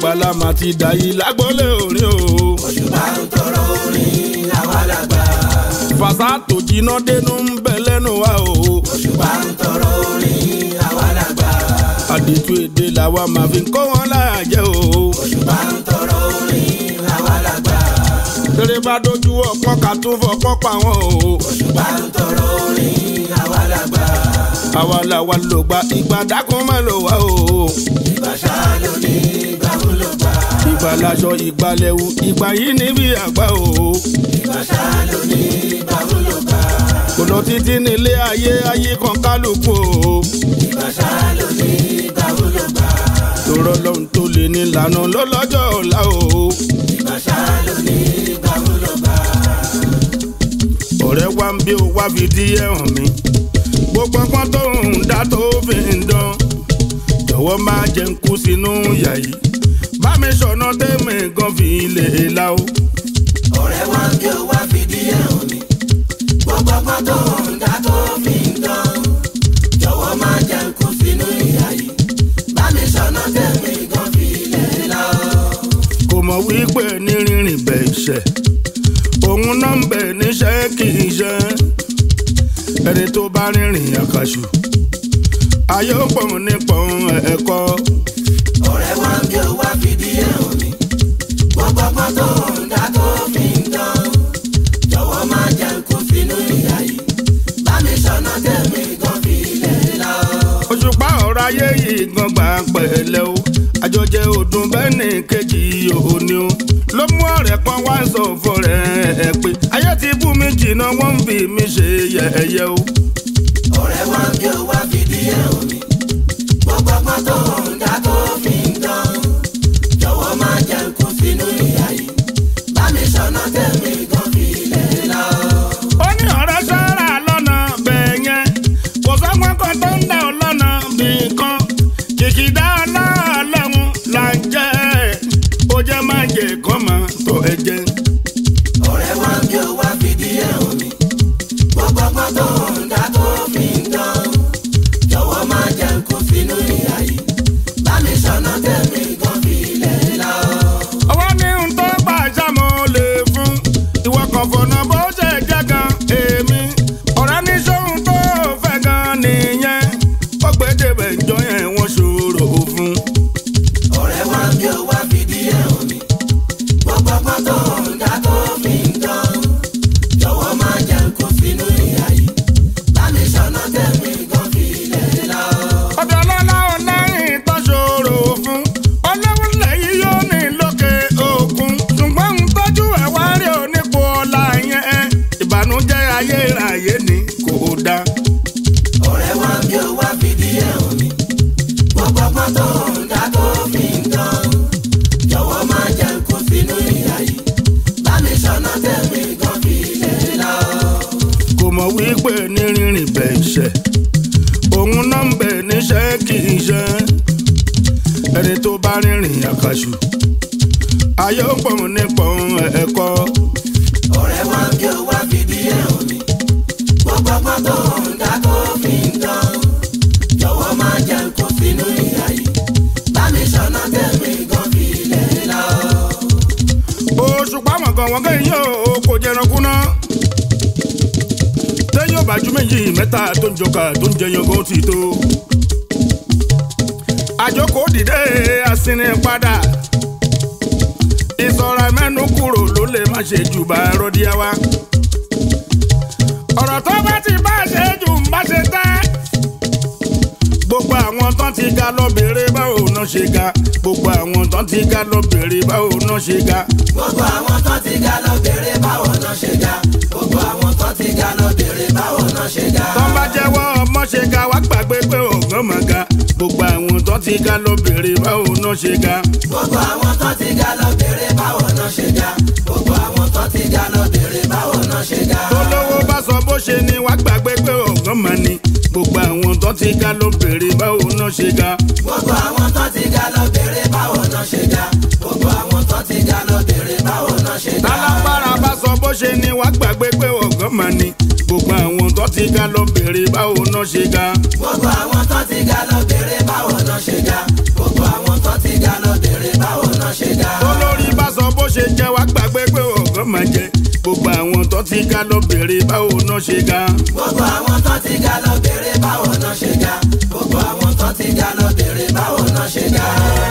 àgbàlá mà ti dà yìí lágbólé orin o. òṣùpá ń tọrọ orin àwa làgbà. fàṣà tó jiná dénú ń bẹ lẹ́nu wa o. òṣùpá ń tọrọ orin àwa làgbà. àdìtú èdè làwa máa fi kó wọn láyà jẹ o. òṣùpá ń tọrọ orin àwa làgbà. tèrè bá dojú ọpọ́n ká tún fọpọ́n pa wọn o. òṣùpá ń tọrọ orin àwa làgbà. àwa làwa ló gba ìgbà dákun má lò wá o. ìgbà ṣáá ló ní ìgbà ń lò gbà. ìgbà laṣọ ìgbà lẹ́wù ìgbà yìí níbi àgbà o. ìgbà ṣáá ló ní ìgbà ń lò gbà. kò lọ títí nílé ayé ayé kan kálukú o. ìgbà ṣáá ló ní ìgbà ń lò gbà. tòrọ lọ́hùn tó lè ní lànà lọ́lọ́jọ́ ọ̀la o. ìgbà ṣáá ló ní ìgbà ń lò gbà. ọ̀rẹ́ wa ń bí o wá fi díẹ̀ hàn mí. gbogbo ọpọ́n tó ń dá tó fi ń dán. jọ̀wọ́ máa jẹ́ ń kú sínú ìyà yìí. bá mi sọ̀nà tẹ́mi gan fi lè la o. ọ̀rẹ́ wa ń bí ó wá fìdí ẹ̀ hàn mí. gbogbo ọgbọ́n tó ń dá tó fi ń dán. jọ̀wọ́ máa jẹ́ ń kú sínú ìyà yìí. bá mi sọ̀nà tẹ̀mí gan fi lè lọ. kò mọ̀ wípé ní rírìn bẹ̀ ṣẹ̀. òun náà ń bẹ̀ níṣẹ́ kì í ṣe. ẹni tó bá rìnrìn àkàṣù. ayé ó pọ̀ nípọn ẹ̀kọ́. ọ̀rẹ́ wa ń bí ó wá fìdí ẹ̀ hàn mí. gbogbo ọgbọ́n tó ń dá tó fi ń dán. jọ̀wọ́ máa jẹ́ ń kú sínú ìyà yìí. bá mi sọ̀nà tẹ̀mí gan fi lè lọ. òṣùpá ọ̀rọ̀ ayé yìí gan gbà pẹ̀lẹ́ o àjọjẹ ọdún bẹ́ẹ̀ ní kejì òní o ló mú ọ̀rẹ́ kan wá sọ fọ́rẹ́ ẹ pé ayé ti bú mi jìnnà wọ́n ń fi mi ṣe yẹ̀yẹ́ o. ọ̀rẹ́ wa ń bí ó wá fìdí ẹ̀ hàn mí. gbogbo ọgbọ́n tó ń dá tó fi ń dán. jọ̀wọ́ máa jẹ́ ń kú sínú ìyà yìí. bá mi sọ̀nà tẹ̀mí gan fi lè lọ. ó ní ọ̀rẹ́ sára lọ́nà bẹ́ẹ̀ yẹn kò sọ́gbọ́n kan tó ń dà ọ́ lọ́nà bí kan kìkìdá ọlọ́ọ̀lọ́hún là ń jẹ́ ó jẹ́ má jẹ́ kọ́ máa tọ́ ẹ jẹ́. ọ̀rẹ́ wa ń bí ó wá fìdí ẹ̀ hàn mí. gbogbo ọgbọ́n tó ń dá tó fi ń dán. jọ̀wọ́ máa jẹ́ ń kú sínú ìyà yìí. bá mi sọ̀nà tẹ̀mí gan fi lè lọ. ọwọ́ ní n tó gbà jámọ́ lè fún ìwọ kan fọ̀nà bó ṣe jẹ́ gan èmi ọ̀rẹ́ ní sóhun tó fẹ́ gan nìyẹn ó gbé débẹ̀ ìjọ yẹn wọ́n ṣòro fún. ọ̀rẹ́ wa ń bí ó wá fìdí ẹ̀ hàn mí. gbogbo ọgbọ́n tó ń dá tó fi ń dán. jọ̀wọ́ máa jẹ́ ń kú sínú ìyà yìí. bá mi sọ̀nà tẹ̀mí gan fi lè lọ. ọ̀dọ̀ ọlọ́lá ọlẹ́yìn tó ṣòro fún ọlọ́run lẹ́yìn yóò ní lókè òkun ṣùgbọ́n ń tọ́jú ẹ̀ wá rí onípo ọ̀la yẹn ìbànújẹ́ ayérayé ni kò dáa. ọ̀rẹ́ wa ń bí ó wá fìdí ẹ̀ hàn mí. gbogbo ọgbọ́n tó ń dá tó fi ń dán. jọ̀wọ́ máa jẹ́ ń kú sínú ìyà yìí. bá mi sọ̀nà tẹ̀mí gan fi lè lọ. kò mọ̀ wípé ní rírìn bẹ̀ ṣẹ̀ òun náà ń bẹ̀ níṣẹ́ kì í ṣe ẹni tó bá rìnrìn àkàṣù ayé ó pọ̀ nípọn ẹ̀kọ́ ọ̀rẹ́ wa ń bí ó wá fìdí ẹ̀ hàn mí. gbogbo ọgbọ́n tó ń dá tó fi ń dán. jọ̀wọ́ máa jẹ́ ń kú sínú ìyà yìí. bá mi sọ̀nà tẹ̀mí gan fi lè lọ. òṣùpá mọ̀gàn wọ́n kẹ́yìn yóò kò jẹran kúná tẹ́yìn ò bá ju méjì mẹ́ta tó ń jọkà tó ń jẹyàn kó ti tó àjọkò dìde àsìnì padà ìsọ̀ra mẹ́nu kúrò ló lè má ṣe jù bá rọ́díá wa ọ̀rọ̀ tó bá ti bá ṣe jù ń bá ṣe tẹ́ gbogbo àwọn tán ti ga lọ bèrè báwo náà ṣe ga gbogbo àwọn tán ti ga lọ bèrè báwo náà ṣe ga. gbogbo àwọn tó ti ga lọ bèrè báwo náà ṣe ga. gbogbo àwọn tó ti ga lọ bèrè báwo náà ṣe ga. tán bá jẹ́wọ́ ọmọ ṣe ga wá gbàgbé pé ọ̀gán mà ga gbogbo àwọn tán ti ga lọ bèrè báwo náà ṣe ga. gbogbo àwọn tó ti ga lọ bèrè báwo náà ṣe ga. gbogbo àwọn tó ti ga lọ bèrè báwo náà ṣe ga. tólówó bá sọ bó ṣe ni wá gbàgbé pé ọ̀gán mà ni gbogbo àwọn tán ti ga lọ bèrè báwo náà ṣe ga. gbogbo àwọn tó ti ga lọ bèrè báwo náà ṣe ga. gbogbo àwọn tó ti ga lọ bèrè báwo náà ṣe ga. tálágbára bá sọ bó ṣe ni wá gbàgbé pé ọ̀gán mà ni gbogbo àwọn tán ti ga lọ bèrè báwo náà ṣe ga. gbogbo àwọn tó ti ga lọ bèrè báwo náà ṣe ga. gbogbo àwọn tó ti ga lọ bèrè báwo náà máa jẹ gbogbo àwọn tó ti ga lọ bèrè báwo náà ṣe ga. gbogbo àwọn tó ti ga lọ bèrè báwo náà ṣe ga gbogbo àwọn tó ti ga lọ bèrè báwo náà ṣe ga.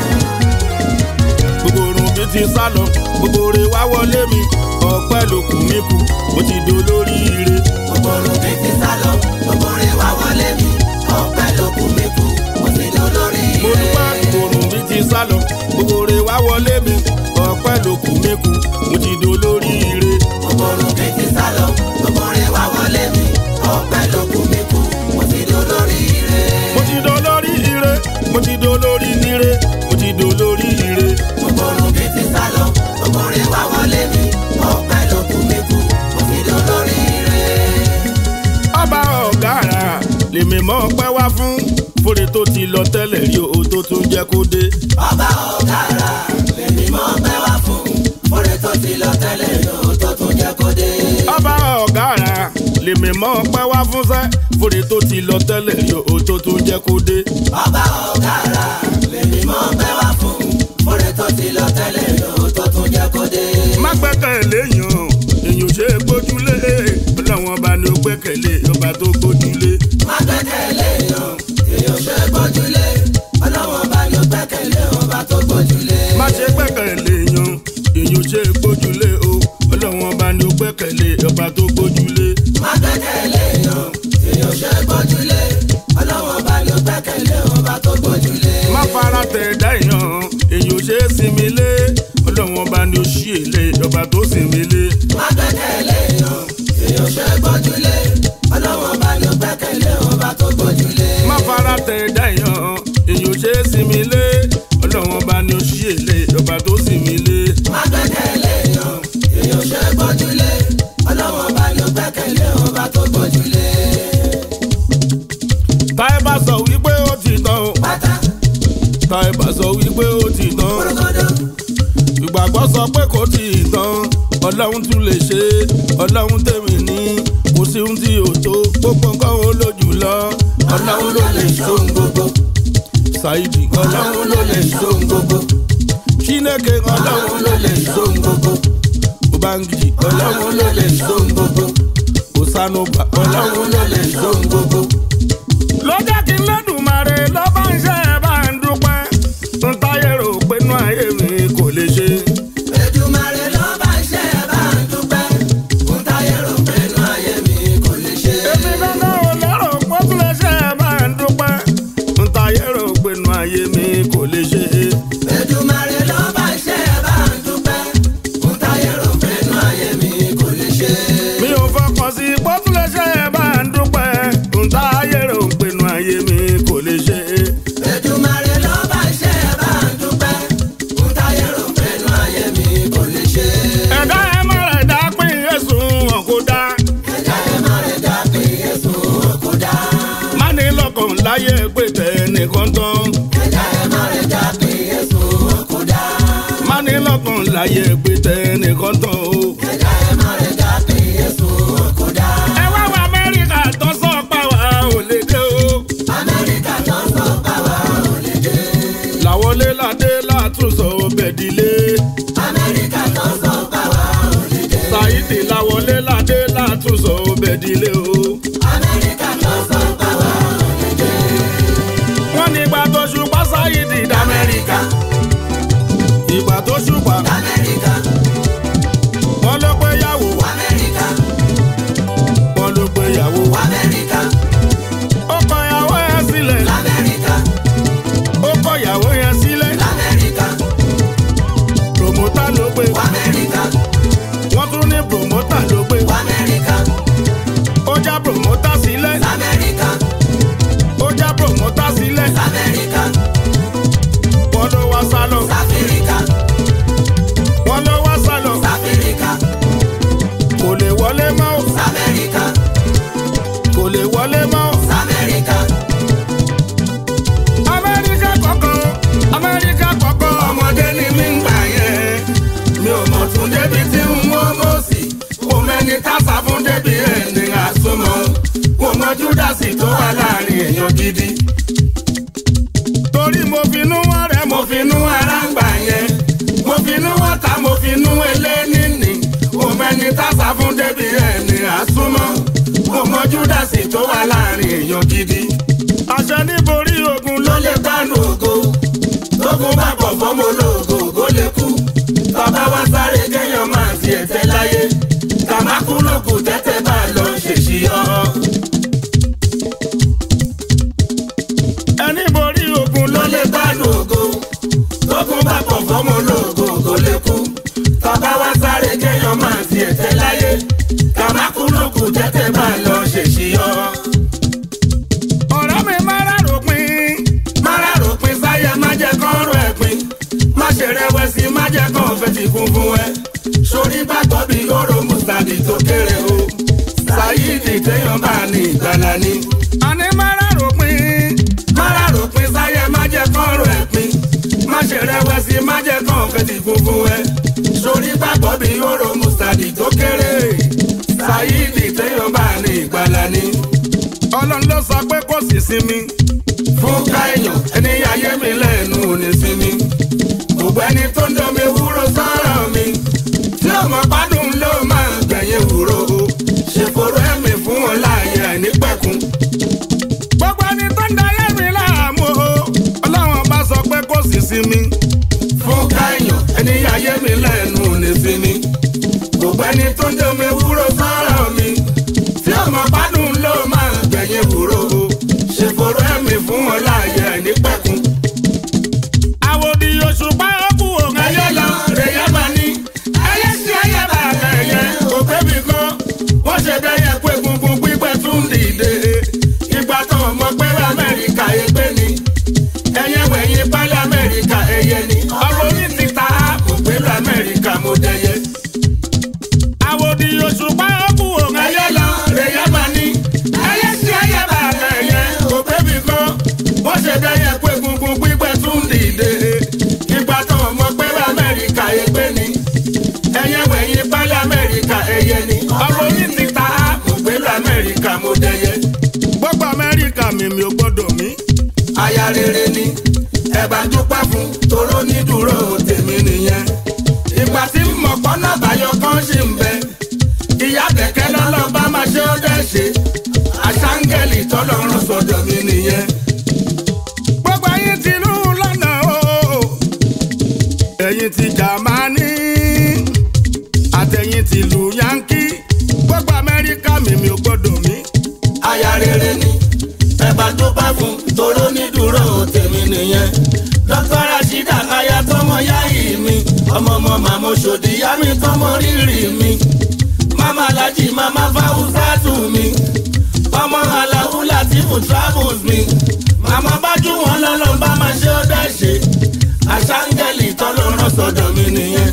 gbogbo orun mi ti sá lọ gbogbo oore wá wọlé mi ọpẹ́ ló kù mí kù mo ti do lórí ire. gbogbo orun mi ti sá lọ gbogbo orin wá wọlé mi ọpẹ́ ló kù mí kù mo ti lọ lórí mo ire. dúpẹ́ gbogbo orun mi ti sá lọ gbogbo oore wá wọlé mi ọpẹ́ ló kù mí kù mo ti do lórí ire. gbogbo orun mi ti sá lọ gbogbo orin wá wọlé mi ọpẹ́ ló kù mí kù mo ti lọ lórí ire. mo ti do lórí ire mo ti do lórí ire mo ti do lórí ire. gbogbo orun mi ti sá lọ gbogbo orin wá wọlé mi ọpẹ́ ló kù mí kù mo ti lọ lórí ire. ọba ọ̀gára lèmi mọ́ pẹ́ wá fún fòrè tó ti lọ tẹ́lẹ̀ rí o tó tún jẹ́ kó dé. ọba ọ̀gára lèmi mọ́ pẹ́ wá fún oore tó ti lọ tẹ́lẹ̀ yóò tó tún jẹ́ kó dé. ọba ọ̀gára lèmi mọ́ pẹ́ wá fún sẹ́ fòrè tó ti lọ tẹ́lẹ̀ rí o tó tún jẹ́ kó dé. ọba ọ̀gára lèmi mọ́ pẹ́ wá fún oore tó ti lọ tẹ́lẹ̀ yóò tó tún jẹ́ kó dé. má gbẹ́kẹ̀lé yàn èyàn ṣe é gbójúlé ọlọ́wọ́n ọba ni ó gbẹ́kẹ̀lé ọba tó gbójúlé. má gbẹ́kẹ̀lé yan èèyàn ṣe gbójúlé ọlọ́wọ́n bá ní ó gbẹ́kẹ̀lé ọba tó gbójúlé. má ṣe gbẹ́kẹ̀lé yàn èyàn ṣe é gbójúlé o ọlọ́wọ́n ọba ni ó gbẹ́kẹ̀lé ọba tó gbójúlé. má gbẹ́kẹ̀lé yan èèyàn ṣe gbójúlé ọlọ́wọ́n bá ní ó gbẹ́kẹ̀lé ọba tó gbójúlé. má fara tẹ̀ dá èèyàn èèyàn ṣe é sinmi lé ọlọ́wọ́n ọba ni ó ṣí èlé ọba tó sinmi lé. má gbẹ́kẹ̀lé yan èèyàn ṣe gbójúlé ọlọ́wọ́n bá ní ó gbẹ́kẹ̀lé ọba tó gbójúlé. má fara tẹ̀ dá èèyàn èèyàn ṣe é sinmi lé ọlọ́wọ́n ọba ni ó ṣí èlé ọba tó sinmi lé. má gbẹ́kẹ̀lé yan èèyàn ṣe gbójúlé ọlọ́wọ́n bá ní ó gbẹ́kẹ̀lé ọba tó gbójúlé. táyé bá sọ wípé ó ti tán o pátá táyé bá sọ wípé ó ti tán kórógódó ìgbàgbọ́ sọ pé kò tí ì tán ọlọ́run tún lè ṣe é ọlọ́run tèmi ní kò sí ohun tí ò tó gbogbo nǹkan ó lójú lọ ọlọ́run ló lè ṣohun gbogbo ṣáìdì ọlọ́run ló lè ṣohun gbogbo chineke ọlọ́run ló lè ṣohun gbogbo ubangiji ọlọ́run ló lè ṣohun gbogbo osanuba ọlọ́run ló lè ṣohun gbogbo. ló jẹ́ kí n lẹ́dùnmarè ló bá ń ṣe ẹ̀ bá ń dúpẹ́ ń táyé rò pé inú ayé mi kò lè ṣe. Èdùmàrè ló bá ṣe é bá ń dúpẹ́ fún táyé rò pé inú ayé mi kò lè ṣe. èmi gangan ò lérò pé ó tún lè ṣe ẹ̀ bá ń dúpẹ́ ń táyé rò pé inú ayé mi kò lè ṣe. Èdùmàrè ló bá ṣe é bá ń dúpẹ́ fún táyé rò pé inú ayé mi kò lè ṣe. mi ò fọkàn sí pé ó tún lè ṣe ẹ̀ bá ń dúpẹ́ ń táyé rò pé inú ayé mi kò lè ṣe. Èdùmàrè ló bá ṣe é bá ń dúpẹ́ fún táyé rò pé inú ayé mi kò lè ṣe. ẹ̀dá ẹ̀ má rẹ̀ dá pín ẹ̀sùn wọn kó dá. Ẹ̀dá ẹ̀ má rẹ̀ dá pé Jésù kò dá. má ní lọ́kàn láyé pé tẹ̀ nìkan tán. Ẹ̀dá ẹ̀ má rẹ̀ dá pé Jésù kò dá. má ní lọ́kàn láyé pé tẹ̀ nìkan tán o. Ẹ̀dá ẹ̀ má rẹ̀ dá pé Jésù kò dá. ẹ wá wá amẹ́ríkà tó sọ pa wá ò lè dé o. Amẹ́ríkà tó ń sọ pàwọ́ ò lè dé. làwọlé ládé látúnṣọ bẹ̀dílé. Amẹ́ríkà tó ń sọ pàwọ́ ò lè dé. Saidi làwọlé ládé látúnṣọ bẹ̀dílé o. Amẹ́ríkà tó ń sọ pàwọ́ ò lè dé. wọ́n ní ìgbà tó ṣùpá Saidi d'Amẹ́ríkà. ìgbà tó ṣùpá Amẹ́ríkà, wọ́n ló pé yàwó Amẹ́ríkà, wọ́n ló pé yàwó. Amẹ́ríkà, ó kọ ìyàwó yẹn sílẹ̀ Amẹ́ríkà, ó kọ ìyàwó yẹn sílẹ̀. Amẹ́ríkà, promota ló gbé Amẹ́ríkà, wọ́n tún ní promota ló gbé Amẹ́ríkà, ó já promota sílẹ̀ Amẹ́ríkà, ó já promota sílẹ̀ Amẹ́ríkà, wọ́n ló wá sálọ Sáfíríkà, wọ́n ló wá sálọ Sáfíríkà, kò lè wọlé mọ́ o, Sáfíríkà, kò lè wọlé mọ́ o. Sáfíríkà, amẹ́ríkà kọ̀kọ́ amẹ́ríkà kọ̀kọ́ ọmọdé ni mí ń gbà yẹn mi ò mọ̀ tún débi tí ń wọ́ mọ́ sí kò mẹ́ni tásà fún débi ẹni àsomọ́ kò mọ júdásì tó wà láàrin èèyàn gidi. torí mo finú wọn rẹ mo finú ara ń gbà yẹn mo finú wọn ta mo finú eléníní kò èèyàn gidi àṣẹ níborí ogun ló ló lè gbánú ògo tógun bá pọ̀ fọ́mọ ológo ògo lè kú tọ́ba wá sáré kéèyàn máa ti ẹ̀tẹ́ láyé kàmákú lókù tẹ́tẹ́ bá lọ ṣèṣì ọ́. ẹni borí ogun ló ló lè gbánú ògo tógun bá pọ̀ fọ́mọ ológo ògo lè kú tọ́ba wá sáré kéèyàn máa ti ẹ̀tẹ́ láyé kàmákú lókù tẹ́tẹ́ bá lọ ṣèṣì ọ́. ọ̀rẹ́ mi máa ráròpin Mara ròpin sáyẹ má jẹ́ kán rọ ẹ̀pin. Má ṣe rẹ̀wẹ̀sì má jẹ́ kán fẹ́ ti kún fún ẹ. Sori gbàgbọ́ bí oró Mùsàdì tó kéré o. Sáyídì téèyàn bá ní ìgbàlá ni. àní máa ráròpin Mara ròpin sáyẹ má jẹ́ kán rọ ẹ̀pin. Má ṣe rẹ̀wẹ̀sì má jẹ́ kán fẹ́ ti kún fún ẹ. Sori gbàgbọ́ bí oró Mùsàdì tó kéré. Sáyídì téèyàn bá ní ìgbàlá ni. ọlọ́run ló sọ pé kò sì sinmi fún káyọ̀ ẹni ayé mi lẹ́nu òní sí mi. gbogbo ẹni tó ń dán mi wúro sọ́rọ̀ mi. tí ọmọ gbádùn ló máa gbẹ̀yìn wúro o. ṣe fòrò ẹ̀mí fún wọn láàyè àìnípẹ̀kun. gbogbo ẹni tó ń dayé mi láàmú o ọlọ́run bá sọ pé kò sì sinmi fún káyọ̀ ẹni ayé mi lẹ́nu òní sí mi. gbogbo ẹni tó ń dán mi wúro sọ́rọ̀ mi. tí ọmọ gbádùn ló máa gbẹ̀yìn wúro o. ṣe fòrò ẹ̀mí fún wọn láàyè àìnípẹ̀kun. àwòdì òṣùpá ọkù òun ayé lọ rèé máa ní ayé sí ayé bá lẹ́yẹ òpé mi kan wọ́n ṣe bẹ́yẹ pé gungun pípẹ́ tún dìde ìgbà tó ọmọ pé amẹ́ríkà ẹgbẹ́ ni ẹyẹ wẹ̀yìn pálí amẹ́ríkà ẹyẹ ni ọ̀rọ̀ orí ti ta òpé lọ amẹ́ríkà mo dẹyẹ. àwòdì òṣùpá ọkù òun ayé lọ rèé máa ní ayé sí ayé bá lẹ́yẹ òpé mi kan wọ́n ṣe bẹ́yẹ pé gungun pípẹ́ tún dìde ìgbà tó ọmọ pé amẹ́ríkà ẹgbẹ́ ni ẹyẹ wẹ̀yìn pálí amẹ́ríkà ẹyẹ ni ọ̀rọ̀ orí ti ta òpé lọ amẹ́ríkà mo dẹyẹ. gbogbo amẹ́ríkà mi mi ò gbọ́dọ̀ mí aya rere ni ẹ bá dúpẹ́ fún toró ní dúró tèmi nìyẹn. ìgbà tí mo pọ́nà báyọ̀ kan ṣì ń bẹ ìyá kẹ̀kẹ́ lọ́lọ́ bá máa ṣe ó dẹ́ ṣe àṣàǹgẹ̀lì tọ́lọ́run sọ̀dọ̀ mi nìyẹn. gbogbo ẹ̀yin ti lù lọ́nà o ẹ̀yin ti jàmánì àtẹ̀yin ti lù yankí gbogbo amẹ́ríkà mi mi ò gbọ́dọ̀ mí aya rere ni ẹ bá dúpẹ́ fún toró ní dúró tèmi nìyẹn. dókítà rasheeda aya tọmọ yáyì mi ọmọ ọmọ màmá òṣòdì yá mi tọmọ rírì mi. mama alhaji mama fawusatu mi ọmọ alahu latifu travels mi. màmá bájú wọn lọ́lọ́ bá máa ṣe ó dẹ́ ṣe. àṣàǹgẹ̀lì tọ́lọ́rọ̀ sọ̀dọ̀ mi nìyẹn.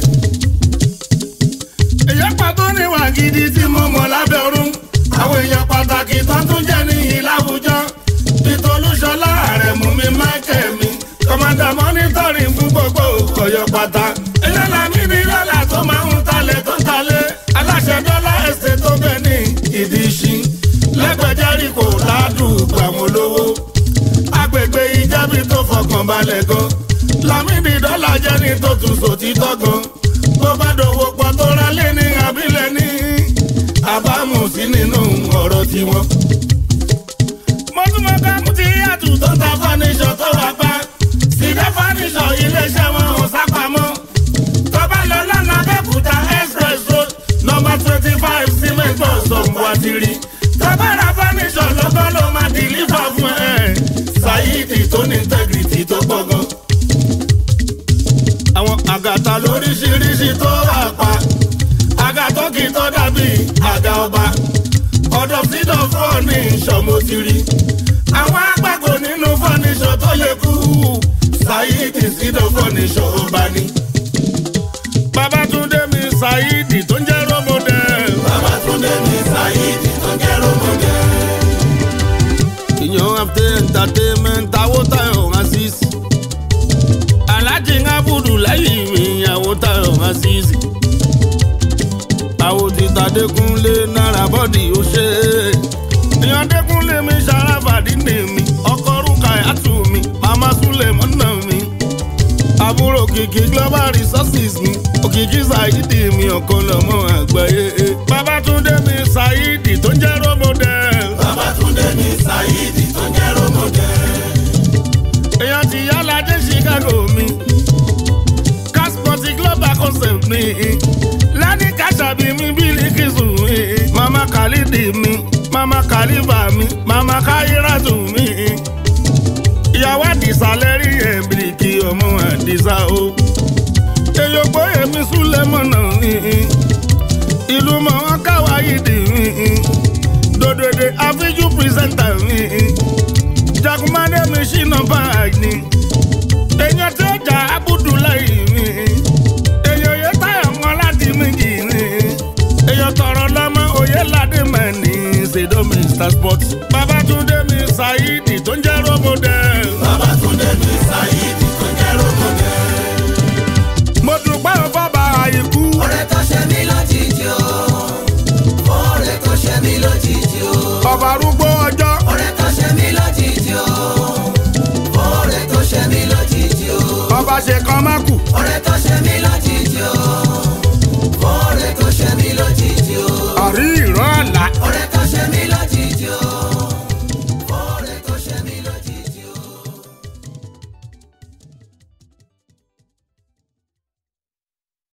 èyí pàtó níwà gidi tí mo mọ̀ lábẹ́ ọ̀run àwọn èèyàn pàtàkì tó tún jẹ́ níyì láwùjọ. ìtòlúṣọlá ààrẹ mú mi máìkẹ́ mi. kọ́mọ́dà mọ́nítọ́rì fún gbogbo ọ̀yọ́ pátá. ẹlẹ́la mi ní lọ́la tó máa ń talẹ̀ tó ń talẹ̀. aláṣẹ dọ́là ẹsẹ̀ tó bẹ̀ ní ìdí ìṣí. lẹ́gbẹ̀jẹ́rì kò ládùúgbò àwọn olówó. agbègbè ìjábí tó fọkàn balẹ̀ gan. lámìdí dọ́là jẹ́ ní tó tún sòtítọ́ gan. bó bá dòwò pọ̀ tó ra lé ní abilẹ̀ ní àbámu sí nínú ọ̀rọ̀ tiwọn. mo tún mọ ká mú ti yàtù tó ta fọ́níṣọ̀ tó wà pa sídẹ́ fọ́níṣọ̀ iléeṣẹ́ wọn ò sápamọ́. tọ́ba lọ lọ́nà abẹ́kúta express road nọmba twenty five cement bus ọ̀pọ̀ àtìrí. tọ́ba ra fọ́níṣọ̀ lọ́gọ́ ló máa dìlífà fún ẹ. Saheed tó ní integrity tó pọ̀ gan. àwọn àgàtà ló lóríṣiríṣi tó wà pa àgàtọ́ kì í tọ́ dàbí àga ọba ọ̀dọ̀ fídọ̀ fọ́ọ̀nì ìṣọ̀mọ́tìrì àwọn àgbàgbọ́ nínú fọ́ọ̀nìṣọ̀ tó yẹ kú Saheed fídọ̀ fọ́ọ̀nìṣọ̀ ọba ni. Babátúndé mi Saheed tó ń jẹ́ rọ́mọdé. Babátúndé mi Saheed tó jẹ́ rọ́mọdé. ìyàn after entertainment Awótáyọ̀ Azeez. Alhaji Abudu lẹ́yìn mi Awótáyọ̀ Azeez. àwọn títa Dékúnlé náírà bọ́dì ó ṣe é. ìyàn Dékúnlé mi ṣàràfàdí ní mi ọkọ rúkà àtù mi màmá Súlẹ̀ mọ́nà mi. àbúrò kìkì global resources mi òkìkí Saheed mi ọ̀kan lọ́mọ àgbáyé. Babátúndé mi Saheed tó ń jẹ́ rọ́mọdé. Babátúndé mi Saheed mi lẹ́ni kàṣàbí mi bílíkìsù mi mama khalidi mi mama khalifa mi mama khairatu mi ìyàwó àdìsá lẹ́rí ẹ̀ bíríkì ọmọ àdìsá o èyògbó èmi súlẹ̀ mọ̀nà mi ìlú mọ̀ wọ́n káwáyé dì mí dòdòdè àfíjú pírẹsẹ̀ntà mi jagunmade mi ṣìnà báàgì ni èèyàn tí ó jà abudulayi mi èèyàn yẹ táyà mọ́ láti méjì ni èèyàn tọrọ lọ́mọ òye ládé mẹ́ni ṣèdó mr sport babatunde mi saheed tó ń jẹ́ robodẹ. Babátúndé mi Sáyídì tó jẹ́ rómọdé. mo dúpẹ́ fọ́ba àìkú Ọ̀rẹ́ tó ṣe mí lójijì o. Ọ̀rẹ́ tó ṣe mí lójijì o. ọba arúgbó ọjọ́ Ọ̀rẹ́ tó ṣe mí lójijì o. Ọ̀rẹ́ tó ṣe mí lójijì o. ọba ṣe kan má kù Ọ̀rẹ́ tó ṣe mí lójijì o. Ọ̀rẹ́ tó ṣe mí lójijì o. àrí ìran àlá Ọ̀rẹ́ tó